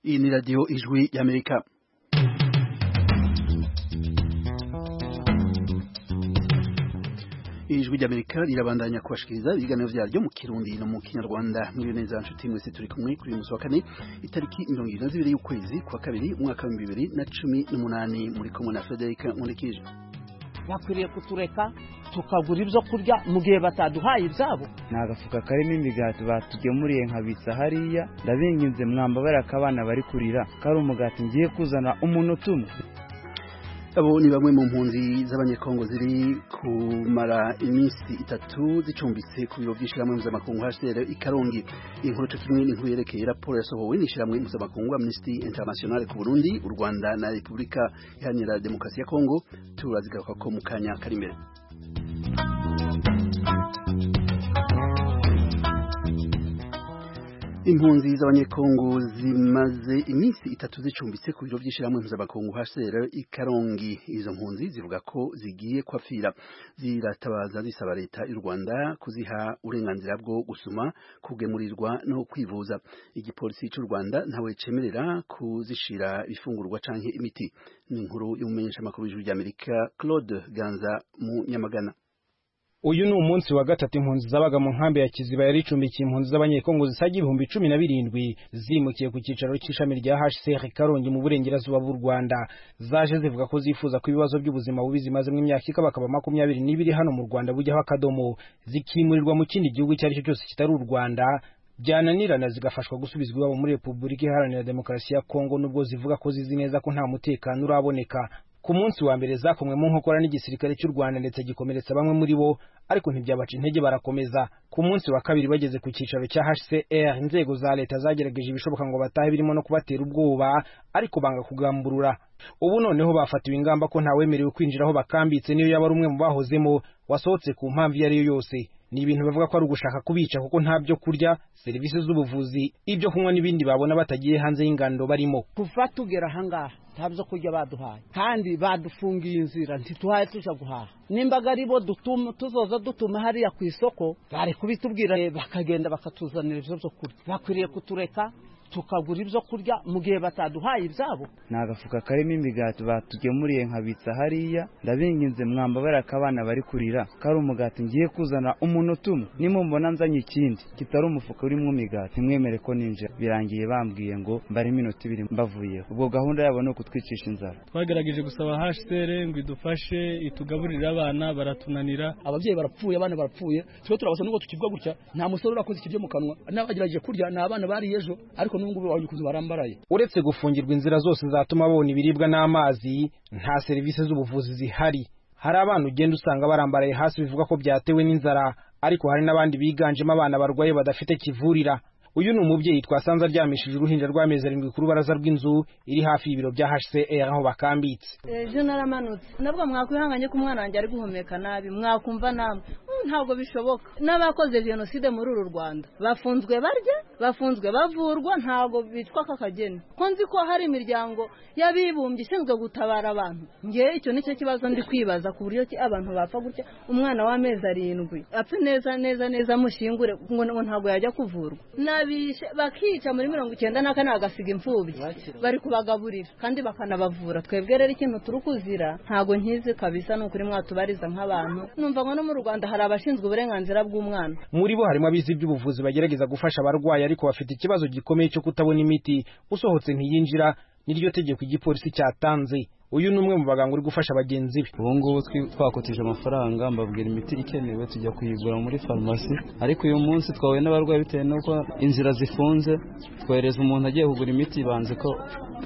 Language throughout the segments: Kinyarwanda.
Iyi ni radiyo ijwi y'Amerika ijwi ry'Amerika rirabandanya kubashikiriza ibiganiro byaryo mu kirundi no mu kinyarwanda mwiriwe neza nshuti mwese turi kumwe kuri uyu munsi wa kane itariki mirongo irindwi na zibiri y'ukwezi kwa kabiri umwaka w'ibihumbi bibiri na cumi n'umunani muri kumwe na Frederic Nkurikije bakwiriye kutureka tukagura ibyo kurya mu gihe bataduhaye ibyabo ni agafuka karimo imigati batugemuriye nkabitsa hariya ndabinginze mwambabare akabana bari kurira kari umugati ngiye kuzana umunota umwe abo ni bamwe mu mpunzi z'abanyekongo ziri kumara iminsi itatu zicumbitse ku biro by'ishyirahamwe mpuzamakungu HCR ikarongi inkuru cyo kimwe n'inkuru yerekeye raporo yasohowe n'ishyirahamwe mpuzamakungu Amnesty International ku Burundi u Rwanda na Repubulika Iharanira Demokarasi ya Kongo turazigaruka ko mu kanya kari imbere impunzi z'abanyekongo zimaze iminsi itatu zicumbitse ku biro by'ishyirahamwe mpuzamakungu HCR ikarongi izo mpunzi zivuga ko zigiye kwapfira ziratabaza zisaba leta y'u Rwanda kuziha uburenganzira bwo gusuma kugemurirwa no kwivuza igipolisi cy'u Rwanda ntawe cemerera kuzishira ifungurwa canke imiti ni inkuru y'umumenyeshamakuru w'ijwi ry'Amerika Claude Ganza mu Nyamagana uyu ni umunsi wa gatatu impunzi zabaga mu nkambi ya kiziba yari icumbikiye impunzi z'abanyekongo zisaga ibihumbi cumi na birindwi zimukiye ku cyicaro cy'ishami rya hcr karongi mu burengerazuba bw'u rwanda zaje zivuga ko zifuza ko ibibazo by'ubuzima bubi zimazemo imyaka ikabakaba makumyabiri n'ibiri hano mu rwanda bujyaho akadomo zikimurirwa mu kindi gihugu icyo ari cyo cyose kitari u rwanda byananirana zigafashwa gusubizwa iwabo muri repubulika iharanira demokarasi ya kongo nubwo zivuga ko zizi neza ko nta mutekano uraboneka ku munsi wa mbere zakomwe mu nkokora n'igisirikare cy'u Rwanda ndetse gikomeretsa bamwe muri bo ariko ntibyabaca intege barakomeza ku munsi wa kabiri bageze ku cyicaro cya HCR inzego za leta zagerageje ibishoboka ngo batahe birimo no kubatera ubwoba ariko banga kugamburura ubu noneho bafatiwe ingamba ko ntawemerewe kwinjira aho bakambitse niyo yaba ari umwe mu bahozemo wasohotse ku mpamvu iyo ari yo yose ni ibintu bavuga ko ari ugushaka kubica kuko nta byo kurya serivisi z'ubuvuzi ibyo kunywa n'ibindi babona batagiye hanze y'ingando barimo kuva tugera ahangaha nta byo kurya baduhaye kandi badufungiye inzira ntituhaye tujya guhaha nimba ari bo tuzoza dutuma hariya ku isoko bari kubitubwira bakagenda bakatuzanira ibyo byo kurya bakwiriye kutureka tukagura ibyo kurya mu gihe bataduhaye ibyabo ni agafuka karimo imigati batugemuriye nkabitsa hariya ndabinginze mwambabare akabana bari kurira kari umugati ngiye kuzana umunota umwe nimumbona nzanye ikindi kitari umufuka urimo imigati mwemere ko ninjira birangiye bambwiye ngo mbare iminota ibiri mbavuyeho ubwo gahunda yabo ni ukutwicisha inzara twagerageje gusaba hcr ngo idufashe itugaburire abana baratunanira ababyeyi barapfuye abana barapfuye twe turabasa n'ubwo tukivwa gutya nta musore urakoze ikiryo mu kanwa n'abagerageje kurya ni abana bariye ejo ariko uretse gufungirwa inzira zose zatuma babona ibiribwa n'amazi nta serivisi z'ubuvuzi zihari hari abana ugenda usanga barambaraye hasi bivuga ko byatewe n'inzara ariko hari n'abandi biganjemo abana barwaye badafite kivurira uyu ni umubyeyi twasanze aryamishije uruhinja rw'amezi arindwi ku rubaraza rw'inzu iri hafi y'ibiro bya HCR aho bakambitse ejo naramanutse nabwo mwakwihanganye ko umwana wanjye ari guhumeka nabi mwakumva namwe ntabwo bishoboka n'abakoze jenoside muri uru rwanda bafunzwe barya bafunzwe bavurwa ntabwo bitwa k'akageni ko nzi ko hari imiryango y'abibumbye ishinzwe gutabara abantu ngewe icyo ni cyo kibazo ndi kwibaza ku buryo ki abantu bapfa gutya umwana w'amezi arindwi apfe neza neza neza amushingure ngo ntabwo yajya kuvurwa nabishe bakica muri mirongo icyenda na kane bagasiga imfubyi bari kubagaburira kandi bakanabavura twebwe rero ikintu turi kuzira ntabwo nkizi kabisa ni ukuri mwatubariza nk'abantu numva ngo no mu rwanda hari abashinzwe uburenganzira bw'umwana muri bo harimo abize iby'ubuvuzi bagerageza gufasha abarwayi ariko bafite ikibazo gikomeye cyo kutabona imiti usohotse ntiyinjira n'iryo tegeko igipolisi cyatanze uyu ni umwe mu baganga uri gufasha bagenzi be ubu ngubu twakotije amafaranga mbabwira imiti ikenewe tujya kuyigura muri farumasi ariko uyu munsi twahuye n'abarwayi bitewe n'uko inzira zifunze twohereza umuntu agiye kugura imiti banze ko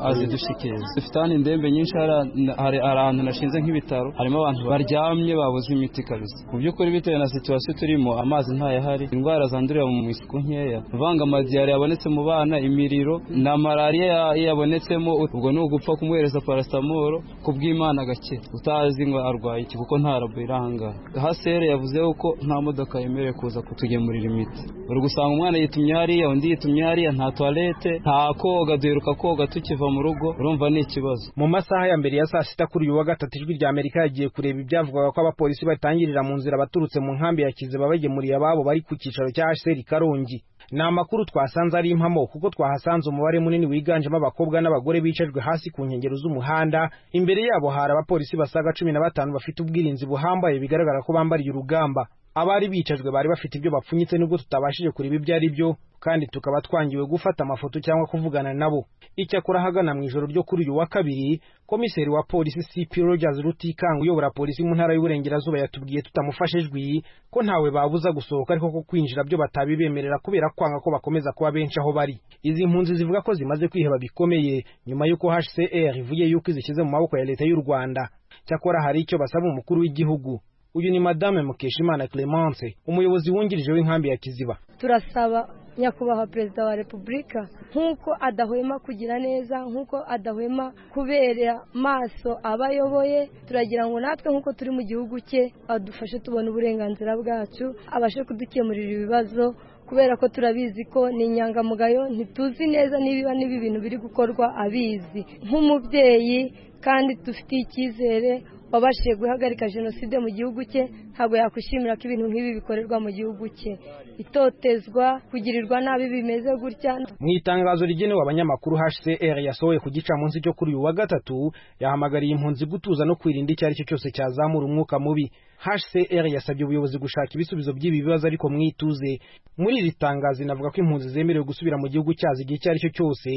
azidushikiriza dufite hano indembe nyinshi hari ahantu nashinze nk'ibitaro harimo abantu baryamye babuze imiti kabisa mu by'ukuri bitewe na situwasiyo turimo amazi ntayahari indwara zandurira mu misuku nkeya uvanga amadiyari yabonetse mu bana imiriro na malariya yabonetsemo ubwo ni ugupfa kumuhereza parasitamoro ku bw'imana gake utazi ngo arwaye iki kuko nta rabo iri ahangaha hasere yavuzeho ko nta modoka yemerewe kuza kutugemurira imiti uri gusanga umwana yitumye hariya undi yitumye hariya nta tuwarete nta koga duheruka koga tukiva mu rugo urumva ni ikibazo mu masaha ya mbere ya saa sita kuri uyu wa gatatu ijwi rya amerika yagiye kureba ibyavugaga ko abapolisi batangirira mu nzira baturutse mu nkambi ya kiziba bagemuriye ababo bari ku cyicaro cya haseri karongi ni amakuru twasanze ari impamo kuko twahasanze umubare munini wiganjemo abakobwa n'abagore bicajwe hasi ku nkengero z'umuhanda imbere yabo hari abapolisi basaga cumi na batanu bafite ubwirinzi buhambaye bigaragara ko bambariye urugamba abari bicajwe bari bafite ibyo bapfunyitse nubwo tutabashije kureba ibyo ari byo kandi tukaba twangiwe gufata amafoto cyangwa kuvugana nabo icyakora ahagana mu ijoro ryo kuri uyu wa kabiri komiseri wa polisi cp rogers rutikanga uyobora polisi mu ntara y'uburengerazuba yatubwiye tutamufashijwe ko ntawe babuza gusohoka ariko ko kwinjira byo batabibemerera kubera kwanga ko bakomeza kuba benshi aho bari izi mpunzi zivuga ko zimaze kwiheba bikomeye nyuma y'uko hcr ivuye yuko izishyize mu maboko ya leta y'u rwanda cyakora hari icyo basaba umukuru w'igihugu uyu ni madame mukeshimana clemence umuyobozi wungirije w'inkambi ya kiziba turasaba nyakubahwa perezida wa repubulika nk'uko adahwema kugira neza nk'uko adahwema kubera maso abo ayoboye turagira ngo natwe nk'uko turi mu gihugu cye adufashe tubona uburenganzira bwacu abashe kudukemurira ibibazo kubera ko turabizi ko ni inyangamugayo ntituzi neza niba n'ibi bintu biri gukorwa abizi nk'umubyeyi kandi dufitiye icyizere wabashije guhagarika jenoside mu gihugu cye ntabwo yakwishimira ko ibintu nk'ibi bikorerwa mu gihugu cye itotezwa kugirirwa nabi bimeze gutya mu itangazo rigenewe abanyamakuru hcr yasohoye ku gicamunsi cyo kuri uyu wa gatatu yahamagariye impunzi gutuza no kwirinda icyo ari cyo cyose cyazamura umwuka mubi hcr yasabye ubuyobozi gushaka ibisubizo by'ibi bibazo ariko mwituze muri iri tangazo inavuga ko impunzi zemerewe gusubira mu gihugu cyazo igihe icyo ari cyo cyose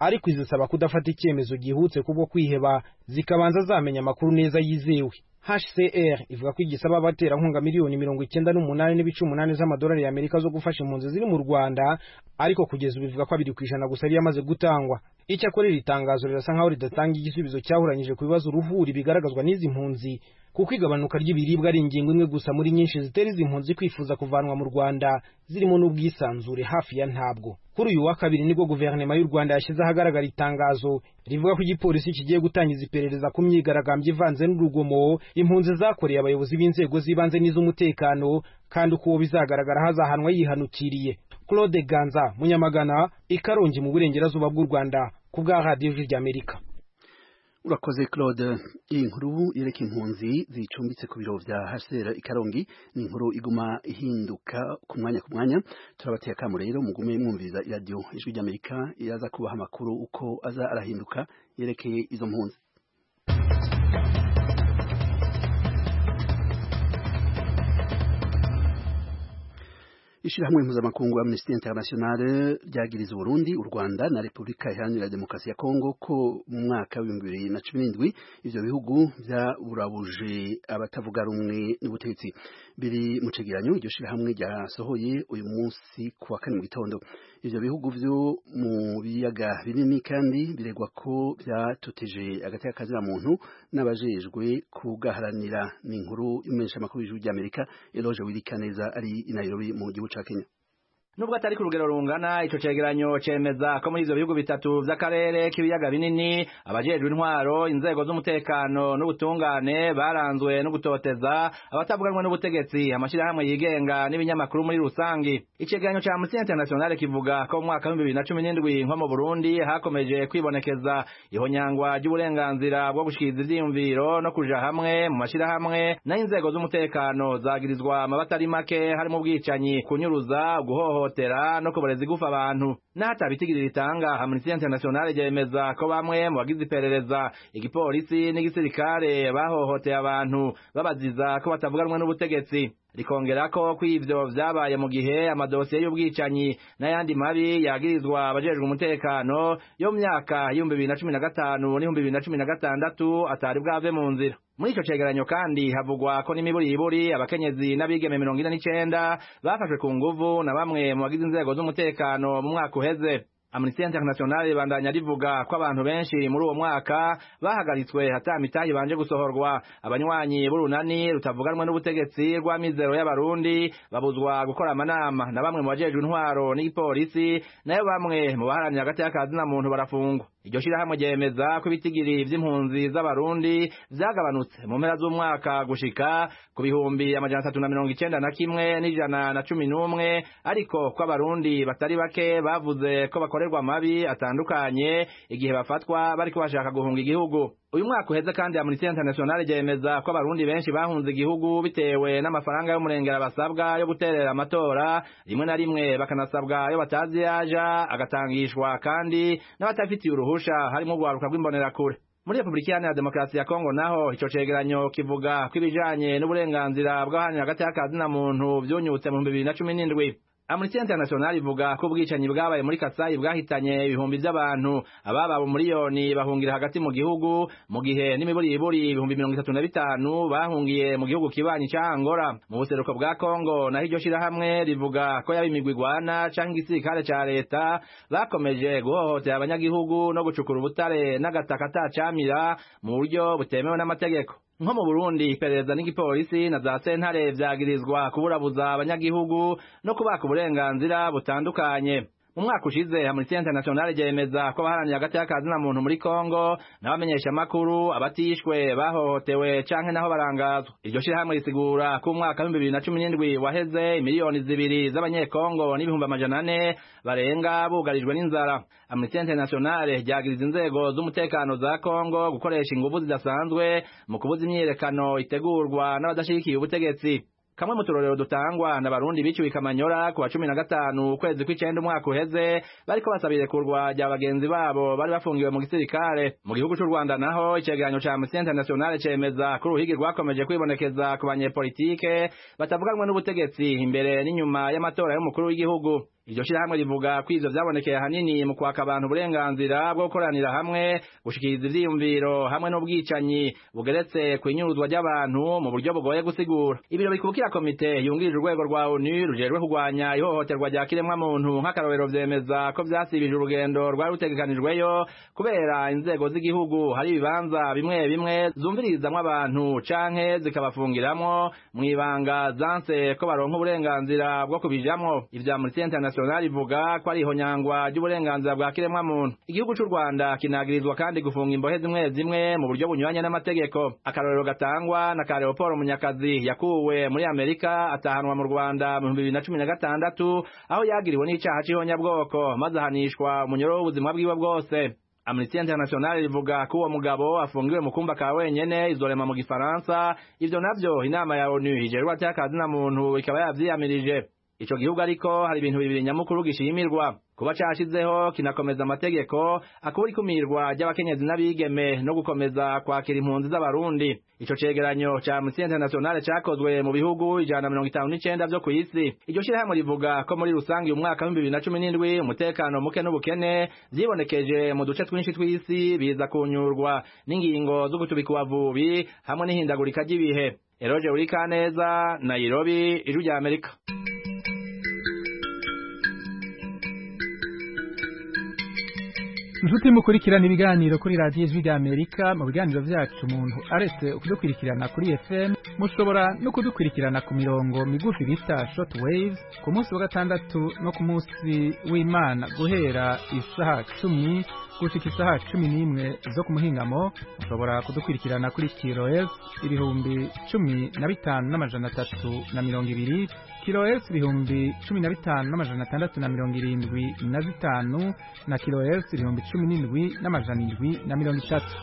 ariko izisaba kudafata icyemezo gihutse kubwo kwiheba zikabanza zamenya amakuru neza yizewe hcr ivuga ko igisaba abaterankunga miliyoni mirongo icyenda n'umunani n'ibice umunani z'amadolari y'amerika zo gufasha impunzi ziri mu rwanda ariko kugeza ubu ivuga ko abiri ku ijana gusa yari yamaze gutangwa icyakora iri tangazo rirasa nkaho ridatanga igisubizo cyahuranyije ku bibazo uruhuri bigaragazwa n'izi mpunzi kuko igabanuka ry'ibiribwa ari ingingo imwe gusa muri nyinshi zitera izi mpunzi kwifuza kuvanwa mu rwanda zirimo n'ubwisanzure hafi ya ntabwo kuri uyu wa kabiri nibwo guverinoma y'u rwanda yashyize ahagaragara itangazo rivuga ko igipolisi kigiye gutangiza iperereza ku myigaragambyo ivanze n'urugomo impunzi zakoreye abayobozi b'inzego z'ibanze n'iz'umutekano kandi uko uwo bizagaragara hazahanwa yihanukiriye claude ganza munyamagana ikarongi mu burengerazuba bw'u rwanda ku bwa radiyo ry'amerika urakoze claude iyi nkuru yereka impunzi zicumbitse ku biro bya hasera ikarongi ni inkuru iguma ihinduka ku mwanya ku mwanya turabateye akamu rero mugume mwumviriza iradiyo ijwi ry'amerika iraza kubaha amakuru uko aza arahinduka yerekeye izo mpunzi Ishirahamwe mpuzamakungu Amnesty International ryagiriza Burundi, u Rwanda na Repubulika Iharanira Demokarasi ya Kongo ko mu mwaka w'ibihumbi bibiri na cumi n'indwi ivyo bihugu vyaburabuje abatavuga rumwe n'ubutegetsi biri mu cegeranyo iryo shirahamwe ryasohoye uyu munsi ku wa kane mu gitondo. Ivyo bihugu vyo mu biyaga binini kandi biregwa ko vyatoteje agateka kazira muntu n'abajejwe kugaharanira ni inkuru imenyesha amakuru y'ijuru ry'Amerika Eloge Wirikaneza ari i Nairobi mu gihugu Kenya nubwo atari ku rugero rungana ico cegeranyo cemeza ko muri ivyo bihugu bitatu vy'akarere k'ibiyaga binini abajejwe intwaro inzego z'umutekano n'ubutungane baranzwe no gutoteza abatavuganwa n'ubutegetsi amashirahamwe yigenga n'ibinyamakuru muri rusangi icegeranyo ca Amnesty International kivuga ko mu mwaka w'ibihumbi bibiri na cumi n'indwi nko mu Burundi hakomeje kwibonekeza ihonyangwa ry'uburenganzira bwo gushikiriza ivyiyumviro no kuja hamwe mu mashirahamwe naho inzego z'umutekano zagirizwa amabata ari make harimo ubwicanyi kunyuruza guhoho guhohotera no kubareza igufa abantu n'atabitigiri ritanga Amnesty International ryemeza ko bamwe mu bagize iperereza igipolisi n'igisirikare bahohoteye abantu babaziza ko batavuganwa n'ubutegetsi rikongera ko kw'ivyo vyabaye mu gihe amadosiye y'ubwicanyi n'ayandi mabi yagirizwa abajejwe umutekano yo mu myaka y'ibihumbi bibiri na cumi na gatanu n'ibihumbi bibiri na cumi na gatandatu atari bwave mu nzira muri ico cegeranyo kandi havugwa ko n'imiburiburi abakenyezi n'abigeme mirongo ine n'icenda bafashwe ku nguvu na bamwe mu bagize inzego z'umutekano mu mwaka uheze Amnesty International ibandanya rivuga ko abantu benshi muri uwo mwaka bahagaritswe hatamitaye banje gusohorwa abanywanyi b'urunani rutavuganwa n'ubutegetsi rwa mizero y'abarundi babuzwa gukora amanama na bamwe mu bajejwe intwaro n'igipolisi nayo bamwe mu baharanira hagati y'akazi na muntu barafungwa iryo shirahamwe ryemeza ko ibitigiri vy'impunzi z'abarundi vyagabanutse mu mpera z'umwaka gushika ku bihumbi amajana atatu na mirongo icenda na kimwe n'ijana na cumi n'umwe ariko ko abarundi batari bake bavuze ko bakore bakorerwa amabi atandukanye igihe bafatwa bariko bashaka guhunga igihugu uyu mwaka uheze kandi amnesty international ryemeza ko abarundi benshi bahunze igihugu bitewe n'amafaranga y'umurengera basabwa yo guterera amatora rimwe na rimwe bakanasabwa yo batazi yaja agatangishwa kandi n'abatafitiye uruhusha harimo urwaruka rw'imbonerakure muri repubulika iharanira demokarasi ya kongo naho icyo cegeranyo kivuga ko ibijanye n'uburenganzira bw'ahanyu hagati y'akazi na muntu vyunyutse mu bibiri na cumi n'indwi amnesty international ivuga ko ubwicanyi bwabaye muri kasayi bwahitanye ibihumbi by'abantu abababo miliyoni bahungira hagati mu gihugu mu gihe n'imiburiburi ibihumbi mirongo itatu na bitanu bahungiye mu gihugu kibanyi ca angola mu buseruko bwa kongo naho iryo shirahamwe rivuga ko yaba imigwi igwana canke igisirikare ca leta bakomeje guhohotera abanyagihugu no gucukura ubutare n'agataka atacamira mu buryo butemewe n'amategeko nko mu burundi iperereza n'igipolisi na za sentare vyagirizwa kuburabuza abanyagihugu no kubaka uburenganzira butandukanye mu mwaka ushize amnesty international ryemeza ko abaharaniye hagati y'akazi na muntu muri kongo n'abamenyesha amakuru abatishwe bahohotewe canke naho barangazwa iryo shirahamwe risigura ko umwaka w'ibihumbi bibiri na cumi n'indwi waheze miliyoni zibiri z'abanyekongo n'ibihumbi amajana ane barenga bugarijwe n'inzara amnesty international ryagiriza inzego z'umutekano za kongo gukoresha ingufu zidasanzwe mu kubuza imyiyerekano itegurwa n'abadashyigikiye ubutegetsi kamwe mu turorero dutangwa na barundi biciwe kamanyora ku wa cumi na gatanu ukwezi kw'icenda umwaka uheze bariko basaba irekurwa rya bagenzi babo bari bafungiwe mu gisirikare mu gihugu c'u rwanda naho icegeranyo ca amnesty international cemeza ko uruhigi rwakomeje kwibonekeza ku banyepolitike batavuganwe n'ubutegetsi imbere n'inyuma y'amatora y'umukuru w'igihugu iryo shirahamwe rivuga ko ivyo vyabonekeye ahanini mu kwaka abantu uburenganzira bwo gukoranira hamwe gushikiriza ivyiyumviro hamwe n'ubwicanyi bugeretse ku inyuruzwa ry'abantu mu buryo bugoye gusigura ibiro bikubukira komite yungirije urwego rwa onu rujejwe kurwanya ihohoterwa rya kiremwamuntu nk'akarorero vyemeza ko vyasibije urugendo rwari rutegekanijweyo kubera inzego z'igihugu hari ibibanza bimwe bimwe zumviririzamwo abantu canke zikabafungiramwo mw'ibanga zanse ko baronka uburenganzira bwo kubijamwo ivya amnesty international international ivuga ko ari ihonyangwa ry'uburenganzira bwa kiremwa muntu igihugu cy'u Rwanda kinagirizwa kandi gufunga imbohe zimwe zimwe mu buryo bunyuranye n'amategeko akarorero gatangwa na ka Leopold Munyakazi yakuwe muri Amerika atahanwa mu Rwanda mu 2016 aho yagiriwe n'icaha c'ihonyabwoko maze ahanishwa umunyoro w'ubuzima bwiwe bwose Amnesty International ivuga ko uwo mugabo afungiwe mu kumba ka wenyene izorema mu Gifaransa ivyo navyo inama ya ONU ijerwa cy'akazi na muntu ikaba yavyiyamirije ico gihugu ariko hari ibintu bibiri nyamukuru gishimirwa kuba cashizeho kinakomeza amategeko akubura ikumirwa ry'abakenyezi n'abigeme no gukomeza kwakira impunzi z'abarundi ico cegeranyo ca amnesty international cakozwe mu bihugu ijana mirongo itanu n'icenda vyo kw'isi iryo shirahamwe rivuga ko muri rusange uyu mwaka w'ibihumbi bibiri na cumi n'indwi umutekano muke n'ubukene vyibonekeje mu duce twinshi tw'isi biza kunyurwa n'ingingo zo gutubika ubuvubi hamwe n'ihindagurika ry'ibihe eroje urikaneza nairobi ijwi rya amerika inshuti mukurikirana ibiganiro kuri radiyo ijwi rya amerika mu biganiro byacu umuntu aretse kudukurikirana kuri fm mushobora no kudukurikirana ku mirongo migufi bita short wave ku munsi wa gatandatu no ku munsi w'imana guhera isaha cumi gushika isaha cumi n'imwe zo ku muhingamo mushobora kudukurikirana kuri kiroes ibihumbi cumi na bitanu n'amajana atatu na mirongo ibiri kiroes ibihumbi cumi na bitanu n'amajana atandatu na mirongo irindwi na bitanu na kiroes ibihumbi cumi n'indwi n'amajana indwi na mirongo itatu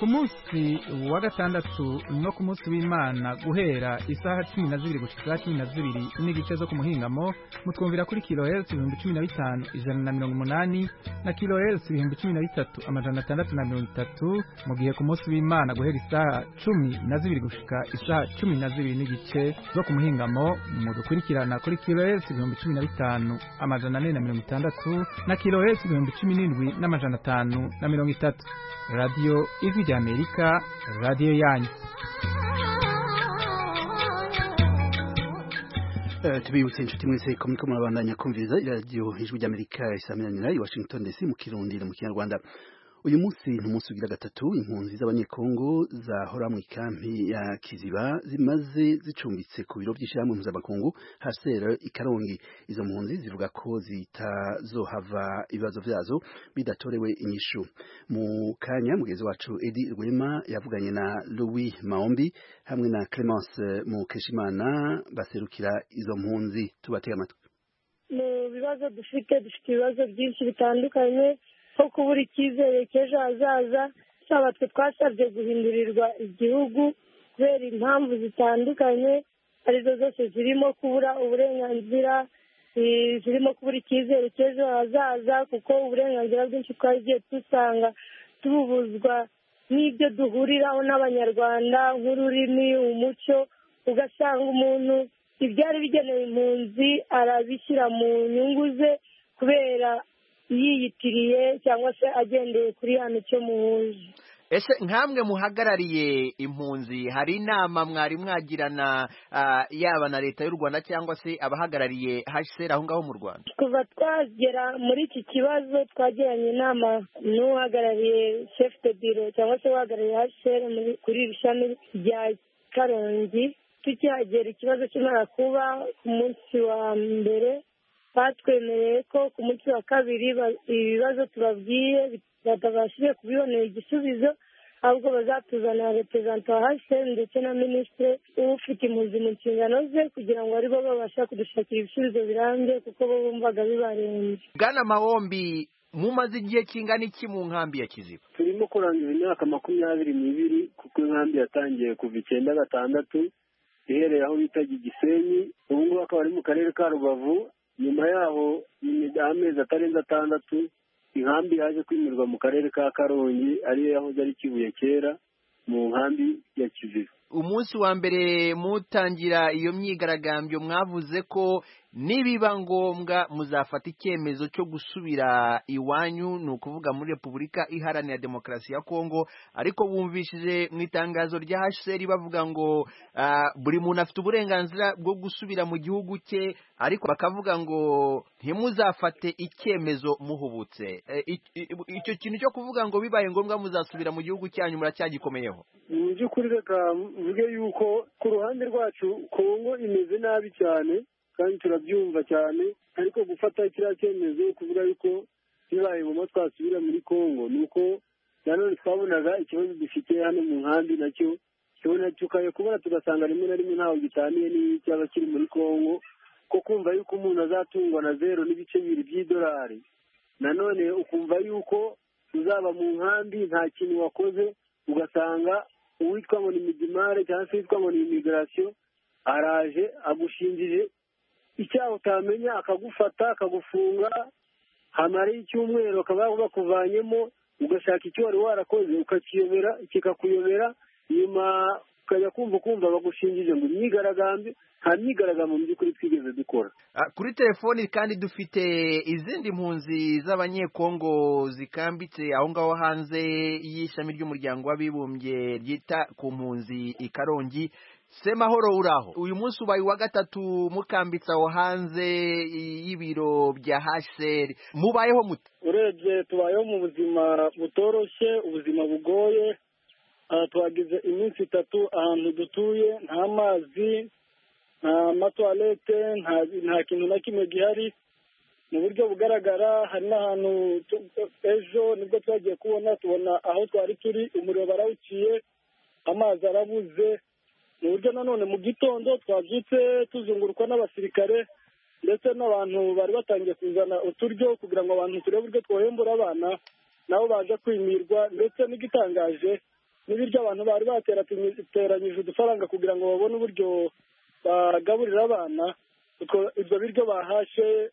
ku munsi wa gatandatu no ku munsi w'imana guhera isaha cumi na zibiri gushika isaha cumi na zibiri n'igice zo ku muhingamo mutwumvira kuri kilohesi ibihumbi cumi na bitanu ijana na mirongo umunani na kilohesi ibihumbi cumi na bitatu amajana atandatu na mirongo itatu mu gihe ku munsi w'imana guhera isaha cumi na zibiri gushika isaha cumi na zibiri n'igice zo ku muhingamo mudukurikirana kuri kilohesi ibihumbi cumi na bitanu amajana ane na mirongo itandatu na kilohesi ibihumbi cumi n'indwi n'amajana atanu na mirongo itatu radiyo ijwi rya amerika radiyo yanyu tubibutse inshuti mwese ko muriko murabandanya kumviriza iradiyo ijwi rya amerika isamiranyira i washington dc mu kirundi no mu kinyarwanda uyu munsi ni umunsi ugira gatatu impunzi z'abanyekongo zahora mu ikampi ya kiziba zimaze zicumbitse ku biro by'ishyirahamwe mpuzamakungu hasera ikarongi izo mpunzi zivuga ko zitazohava ibibazo vyazo bidatorewe inyishu mu kanya mugenzi wacu edi rwema yavuganye na louis maombi hamwe na clemence mukeshimana baserukira izo mpunzi tubatega amatwi mu bibazo dufite dufite ibibazo byinshi bitandukanye nko kubura icyizere cy'ejo hazaza cyaba twe twasabye guhindurirwa igihugu kubera impamvu zitandukanye arizo zose zirimo kubura uburenganzira zirimo kubura icyizere cy'ejo hazaza kuko uburenganzira bwinshi twagiye dusanga tububuzwa n'ibyo duhuriraho n'abanyarwanda nk'ururimi umuco ugasanga umuntu ibyari bigenewe impunzi arabishyira mu nyungu ze kubera yiyitiriye cyangwa se agendeye kuri hano cyo muhuje ese nkamwe muhagarariye impunzi hari inama mwari mwagirana yaba na leta y'u rwanda cyangwa se abahagarariye hsr aho ngaho mu rwanda kuva twagera muri iki kibazo twagiranye inama n'uhagarariye shefu de biro cyangwa se uhagarariye hsr kuri iri shami rya karongi tukihagera ikibazo kimara kuba ku munsi wa mbere batwemereye ko ku munsi wa kabiri ibibazo tubabwiye batabashije kubibonera igisubizo ahubwo bazatuzanira reperezanta wa hsr ndetse na minisitiri ufite impunzi mu nshingano ze kugira ngo aribo babasha kudushakira ibisubizo birambye kuko bo bumvaga bibarenze bwana mahombi mumaze igihe kingana iki mu nkambi ya kiziba turimo kurangiza imyaka makumyabiri n'ibiri kuko inkambi yatangiye kuva icyenda gatandatu ihereye aho bitaga igisenyi ubu ngubu akaba ari mu karere ka rubavu nyuma yaho amezi atarenze atandatu inkambi yaje kwimirwa mu karere ka karongi ariyo yahoze ari kibuye kera mu nkambi ya kiziba umunsi wa mbere mutangira iyo myigaragambyo mwavuze ko nibiba ngombwa muzafata icyemezo cyo gusubira iwanyu ni ukuvuga muri repubulika iharanira demokarasi ya kongo ariko bumvishije mu itangazo rya hsr bavuga ngo buri muntu afite uburenganzira bwo gusubira mu gihugu cye ariko bakavuga ngo ntimuzafate icyemezo muhubutse icyo kintu cyo kuvuga ngo bibaye ngombwa muzasubira mu gihugu cyanyu muracyagikomeye mu by'ukuri reka mvuge yuko ku ruhande rwacu kongo imeze nabi cyane kandi turabyumva cyane ariko gufata kiriya cyemezo kuvuga yuko bibaye ngombwa twasubira muri kongo ni uko nanone twabonaga ikibazo dufite hano mu nkambi nacyo tubona tukaye kubona tugasanga rimwe na rimwe ntaho gitaniye n'icyaba kiri muri kongo ko kumva yuko umuntu azatungwa na zero n'ibice bibiri by'idolari nanone ukumva yuko uzaba mu nkambi nta kintu wakoze ugasanga uwitwa ngo ni midimare cyangwa se uwitwa ngo ni imigirasiyo araje agushinjije icyaha utamenya akagufata akagufunga hamaraho icyumweru bakaba bakuvanyemo ugashaka icyo wari warakoze ukakiyobera kikakuyobera nyuma ukajya kumva ukumva bagushinjije ngo imyigaragambyo nta myigaragambyo mu by'ukuri twigeze dukora kuri telefoni kandi dufite izindi mpunzi z'abanyekongo zikambitse aho ngaho hanze y'ishami ry'umuryango w'abibumbye ryita ku mpunzi i karongi semahoro uraho uyu munsi ubaye uwa gatatu mukambitse aho hanze y'ibiro bya hsr mubayeho mute urebye tubayeho mu buzima butoroshye ubuzima bugoye tuhagize iminsi itatu ahantu dutuye nta mazi nta matuwarete nta kintu na kimwe gihari mu buryo bugaragara hari n'ahantu ejo nibwo twagiye kubona tubona aho twari turi umuriro barawuciye amazi arabuze mu buryo nanone mu gitondo twabyutse tuzungurukwa n'abasirikare ndetse n'abantu bari batangiye kuzana uturyo kugira ngo abantu turebe uburyo twohembura abana nabo baje kwimirwa ndetse n'igitangaje n'ibiryo abantu bari bateranyije udufaranga kugira ngo babone uburyo bagaburira abana ibyo biryo bahashe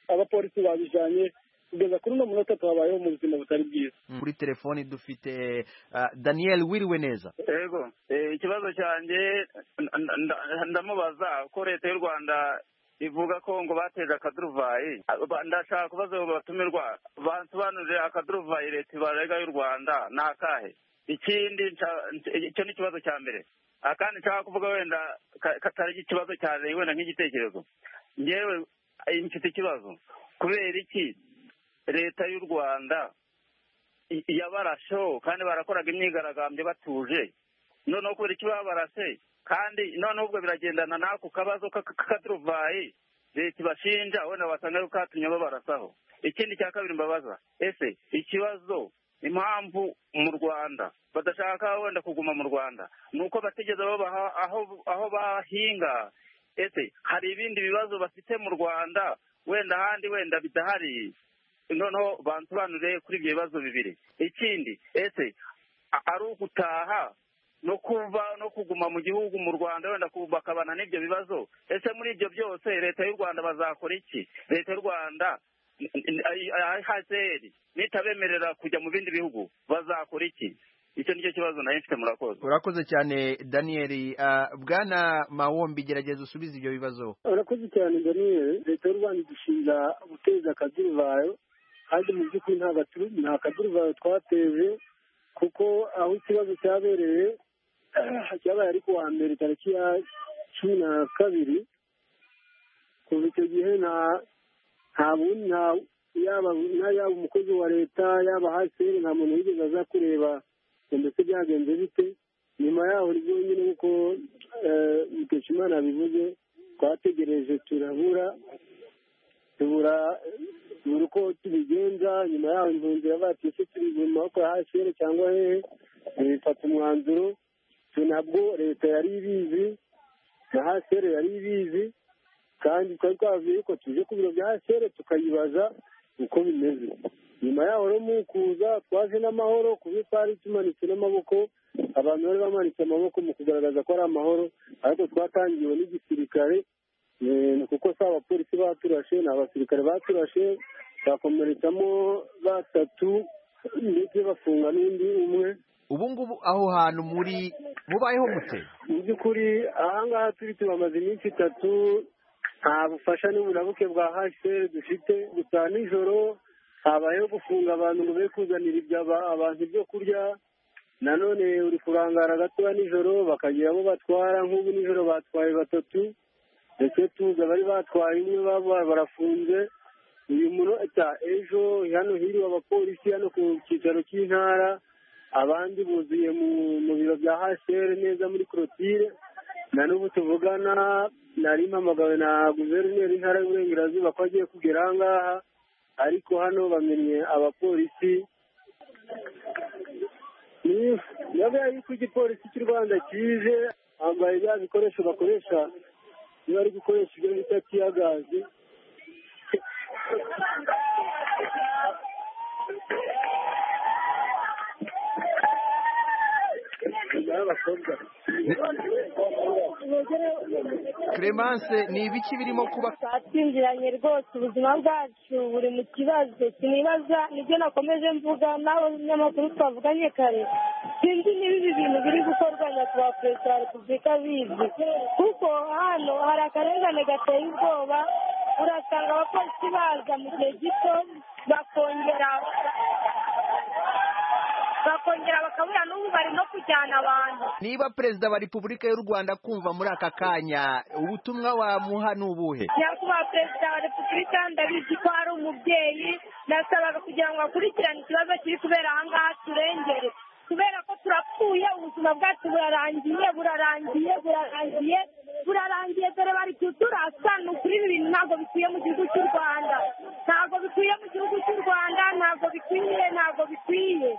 abapolisi babijyanye kugeza kuri uno munota tuhabayeho mu buzima butari bwiza kuri telefoni dufite daniel wiriwe neza yego ikibazo cyanjye ndamubaza ko leta y'u rwanda ivuga ko ngo bateje akaduruvayi ndashaka kubaza batumirwa basobanurire akaduruvayi leta ibarega y'u rwanda ni akahe ikindi icyo ni ikibazo cya mbere akandi nshaka kuvuga wenda katari ikibazo cyane wenda nk'igitekerezo ngewe mfite ikibazo kubera iki leta y'u rwanda yabarasheho kandi barakoraga imyigaragambyo batuje noneho kubera icyo babarase kandi noneho ubwo biragendana n'ako kabazo k'akaduruvayi leta ibashinja wenda wasanga yuko katumye babarasaho ikindi cya kabiri mbabaza ese ikibazo impamvu mu rwanda badashaka wenda kuguma mu rwanda ni uko batigeze babaha aho bahinga ese hari ibindi bibazo bafite mu rwanda wenda ahandi wenda bidahari noneho bansobanurire kuri ibyo bibazo bibiri ikindi ese a- ari ugutaha no kuba no kuguma mu gihugu mu rwanda wenda ku- bakabana n'ibyo bibazo ese muri ibyo byose leta y'u rwanda bazakora iki leta y'u rwanda ihazeri nitabemerera kujya mu bindi bihugu bazakora iki icyo nicyo kibazo nari mfite murakoze urakoze cyane daniyeli Ah, bwana mawombi gerageza usubize ibyo bibazo urakoze cyane daniel leta y'u rwanda idushinja guteza akaduruvayo kandi mu by'ukuri nta gaturu- nta kaduruvayo twateje kuko aho ikibazo cyabereye cyabaye ari ku wa mbere tariki ya cumi na kabiri kuva icyo gihe nta nta bundi nta yaba na yaba umukozi wa leta yaba haseri nta muntu wigeze aza kureba ngo mbese byagenze bite nyuma yaho ni byonyine nk'uko eh, mukeshimana yabivuze twategereje turabura tubura tubura uko tubigenza nyuma yaho impunzi iravuga ese tubiguma ko haseri cyangwa hehe Eh, bifata umwanzuro twe nabwo leta yari ibizi na haseri yari ibizi kandi twari twavuye ko tuje ku biro bya sere tukayibaza uko bimeze nyuma yaho rero mu kuza twaje n'amahoro kuba twari tumanitse n'amaboko abantu bari bamanitse amaboko mu kugaragaza ko ari amahoro ariko twatangiwe n'igisirikare eh, ni kuko si abapolisi baturashe ni abasirikare baturashe bakomeretsamo batatu ndetse bafunga n'undi umwe ubu ngubu aho hantu muri mubayeho mute mu by'ukuri ahangaha turi tubamaze iminsi itatu nta bufasha n'uburabuke bwa hsr dufite gusa nijoro habayeho gufunga abantu ngo be kuzanira ibya aba- abantu ibyo kurya nanone uri kurangara gatoya nijoro bakagira abo batwara nk'ubu nijoro batwaye batatu ndetse tuzi abari batwaye umwe babo barafunze uyu munota ejo hano hiriwe abapolisi hano ku cyicaro cy'intara abandi buzuye mu mu biro bya hsr neza muri korotire na n'ubu tuvugana nari mpamagawe na guverineri w'intara y'uburengerazuba ko agiye kugera aha ngaha ariko hano bamenye abapolisi nabwo yuko igipolisi cy'u rwanda kije bambaye bya bikoresho bakoresha iyo bari gukoresha ibyo bita tiyagazi clemence ni ibiki birimo kuba twatsinziranye rwose ubuzima bwacu buri mu kibazo sinibaza nibyo nakomeje mvuga n'abanyamakuru twavuganye kare sinzi niba ibi bintu biri gukorwa nyakubahwa perezida wa repubulika bizi kuko hano hari akarengane gateye ubwoba urasanga abapolisi baza mu gihe gito bakongera bakongera bakabura n'ubu bari no kujyana abantu niba perezida wa repubulika y'u rwanda kumva muri aka kanya ubutumwa wamuha ni ubuhe nyakubahwa perezida wa repubulika ndabizi ko ari umubyeyi nasabaga kugira ngo akurikirane ikibazo kiri kubera aha ngaha turengere kubera ko turapfuye ubuzima bwacu burarangiye burarangiye burarangiye burarangiye dore bari kuturasa ni ukuri ibi bintu ntabwo bikwiye mu gihugu cy'u rwanda ntabwo bikwiye mu gihugu cy'u rwanda ntabwo bikwiye ntabwo bikwiye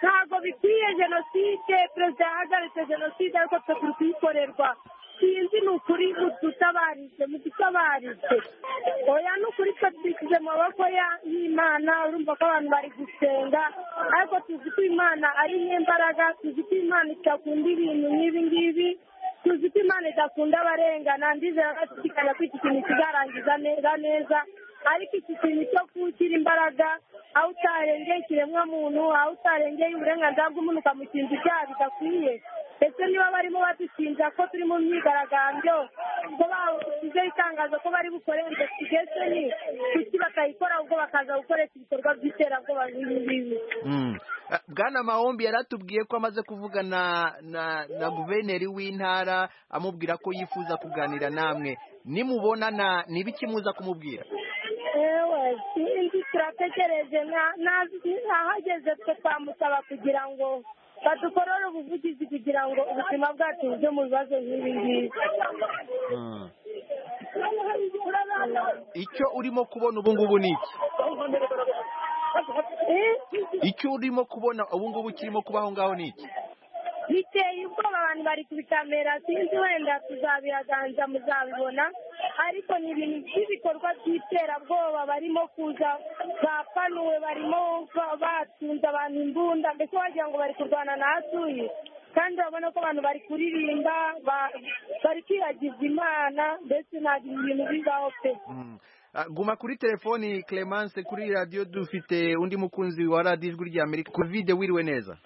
ntabwo bikwiye jenoside perezida yahagaritse jenoside ariko twe turi kuyikorerwa sinzi ni ukuri mudutabarise mudutabarise oya ni ukuri twe tubishyize mu maboko ya- y'imana urumva ko abantu bari gusenga ariko tuzi ko imana ari nk'imbaraga tuzi ko imana idakunda ibintu nk'ibi ngibi tuzi ko imana idakunda abarengana ndizera bashidikanya ko iki kintu kizarangiza neza neza ariko iki kintu cyo kugira imbaraga aho utarengeye ikiremwamuntu aho utarengeye uburenganzira bw'umuntu ukamukinga ibyaha bidakwiye ndetse niba barimo badushinja ko turi mu myigaragambyo ko bashyizeho itangazo ko bari bukore investigation kuki bakayikora ubwo bakaza gukoresha ibikorwa by'iterabwoba nk'ibi ngibi Mm. Ah, bwana mahombi yari atubwiye ko amaze kuvugana na na guverineri w'intara amubwira ko yifuza kuganira namwe nimubonana ni ibiki muza kumubwira yewe sinzi turategereje nta- nta- ntahageze twe twamusaba kugira ngo badukorere ubuvugizi kugira ngo ubuzima bwacu bujye mu bibazo nk'ibi ngibi icyo urimo kubona ubu ngubu ni iki icyo urimo kubona ubu ngubu kirimo kuba aho ngaho ni iki biteye ubwoba abantu bari kubitamera sinzi wenda tuzabihaganza muzabibona ariko ni ibintu by'ibikorwa by'iterabwoba nimugoroba barimo kuza bapanuwe barimo batsinze abantu imbunda mbese wagira ngo bari kurwana n'ahatuye kandi urabona ko abantu bari kuririmba ba- bari kwiragiza imana mbese ntabwo ibi bintu bibaho pe Ah, guma kuri telefoni Clemence kuri radio dufite undi mukunzi wa radio ijwi rya Amerika Covid wiriwe neza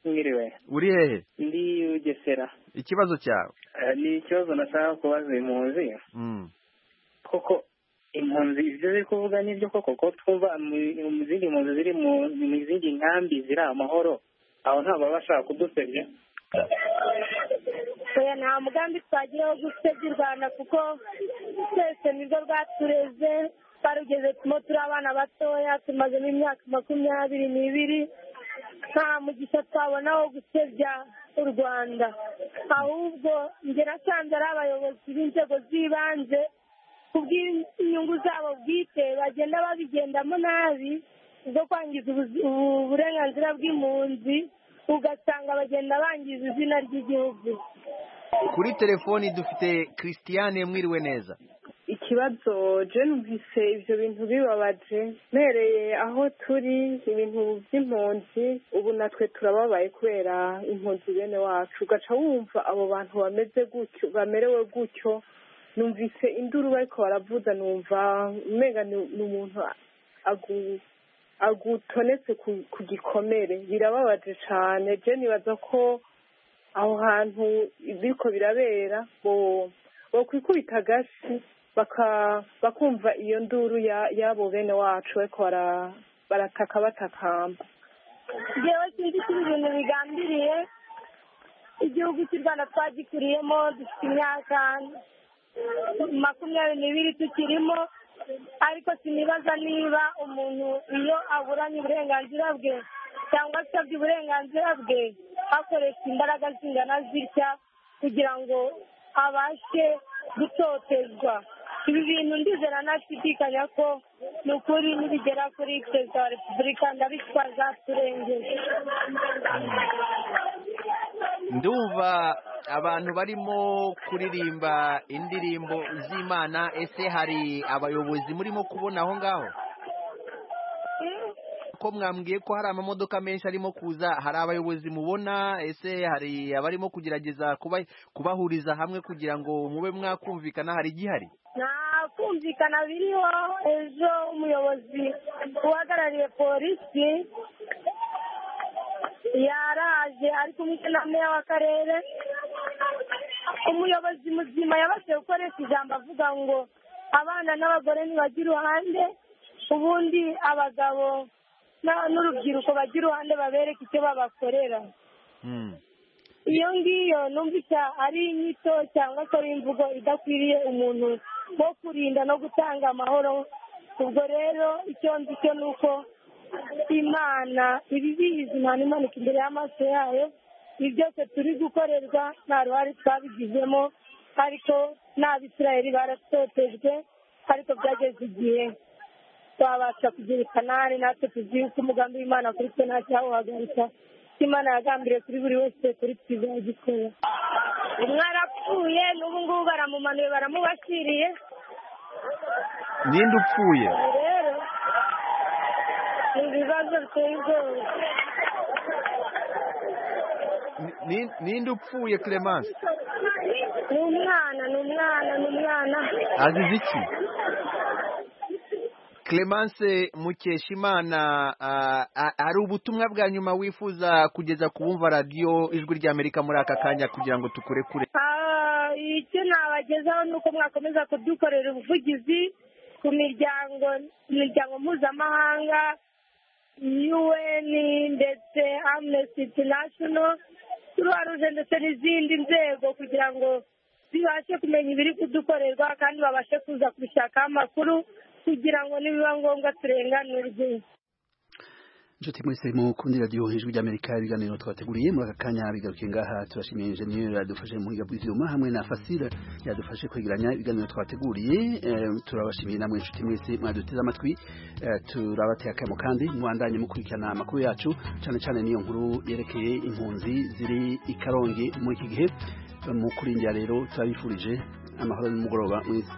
mwiriwe uri hehe ndi ugesera ikibazo cyawe Eh, ni ikibazo nashaka kubaza impunzi mm. koko impunzi ibyo ziri kuvuga nibyo koko ko twumva mu mu zindi mpunzi ziri mu mu zindi nkambi ziri amahoro aho ntabwo baba bashaka kudusebya oya nta mugambi twagira wo gusebya u rwanda kuko twese nirwo rwatureze barugezemo turi abana batoya tumazemo imyaka makumyabiri n'ibiri nta mugisha twabona wo gusebya u rwanda ahubwo njye nasanze ari abayobozi b'inzego z'ibanze kubw'inyungu zabo bwite bagenda babigendamo nabi zo kwangiza ubuzi- ubu- uburenganzira bw'impunzi ugasanga bagenda bangiza izina ry'igihugu kuri telefoni dufite Christiane mwiriwe neza ikibazo je numvise ibyo bintu bibabaje mpereye aho turi ibintu by'impunzi ubu natwe turababaye kubera impunzi bene wacu ugaca wumva abo bantu bameze gutyo bamerewe gutyo numvise induru bariko baravuza numva umenga ni ni umuntu agu- agutonetse ku, ku gikomere birababaje cane je nibaza ko aho hantu biriko birabera bo bokwikubita agashi baka bakumva iyo nduru ya- y'abo bene wacu bariko bara- barataka batakamba ngewe sinzi ko ibi bintu bigambiriye igihugu cy'u rwanda twagikuriyemo dufite imyaka makumyabiri n'ibiri tukirimo ariko sinibaza niba umuntu iyo aburanye uburenganzira bwe cyangwa asabye uburenganzira bwe akoresha imbaraga zingana zitya kugira ngo abashe gutotezwa ibi bintu ndizera ntashidikanya ko ni ukuri nibigera kuri perezida wa repubulika ndabitwaza turengeye ndumva abantu barimo kuririmba indirimbo z'Imana ese hari abayobozi murimo kubona aho ngaho ko mwambwiye ko hari amamodoka menshi arimo kuza hari abayobozi mubona ese hari abarimo kugerageza kuba kubahuriza hamwe kugira ngo mube mwakumvikana hari igihari nta kumvikana biriho ejo umuyobozi uhagarariye polisi yaraje ari kumwe na meya w'akarere umuyobozi muzima yabashije gukoresha ijambo avuga ngo abana n'abagore ntibajya iruhande ubundi abagabo na- n'urubyiruko bajya iruhande babereke icyo babakorera iyo ngiyo numvise ari inyito cyangwa se ari imvugo idakwiriye umuntu wo kurinda no gutanga amahoro ubwo rero icyo nzi cyo ni uko imana iba ibizi imana imanuka imbere y'amaso yayo ibi byose turi gukorerwa nta ruhare twabigizemo ariko n'abisirayeli baratotejwe ariko byageze igihe twabasha kugira ikanani natwe tuzi ko umugambi w'imana kuri twe nta cyawuhagarika icyo imana yagambiriye kuri buri wese kuri twe izagikora umwe arapfuye n'ubu ngubu baramumanuye baramubashyiriye ninde upfuye rero ni ibibazo biteye ubwoba Ni- ni- ninde upfuye Clemence ni umwana ni umwana ni umwana azize iki Clemence Mukeshimana ah, ah, hari ubutumwa bwa nyuma wifuza kugeza ku bumva radio ijwi ry'Amerika muri aka kanya kugira ngo tukure kure Ah, icyo nabagezaho ni uko mwakomeza kudukorera ubuvugizi ku miryango imiryango mpuzamahanga un ndetse amnesty international croix rouge ndetse n'izindi nzego kugira ngo zibashe kumenya ibiri kudukorerwa kandi babashe kuza kubishakaho amakuru kugira ngo nibiba ngombwa turenganurwe Inshuti mwese mu kundi radio hejuru ry'Amerika ibiganiro twateguriye muri aka kanya bigarukiye ngaha turashimiye Engineer yadufashe mu biga bw'ivyuma hamwe na Fasile yadufashe kwegeranya ibiganiro twateguriye eh, turabashimiye namwe inshuti mwese mwaduteze amatwi eh, turabateye akamo kandi mwandanye mukurikirana amakuru yacu cyane cyane niyo nkuru yerekeye impunzi ziri i Karongi muri iki gihe mu kurindira rero turabifurije amahoro y'umugoroba mwiza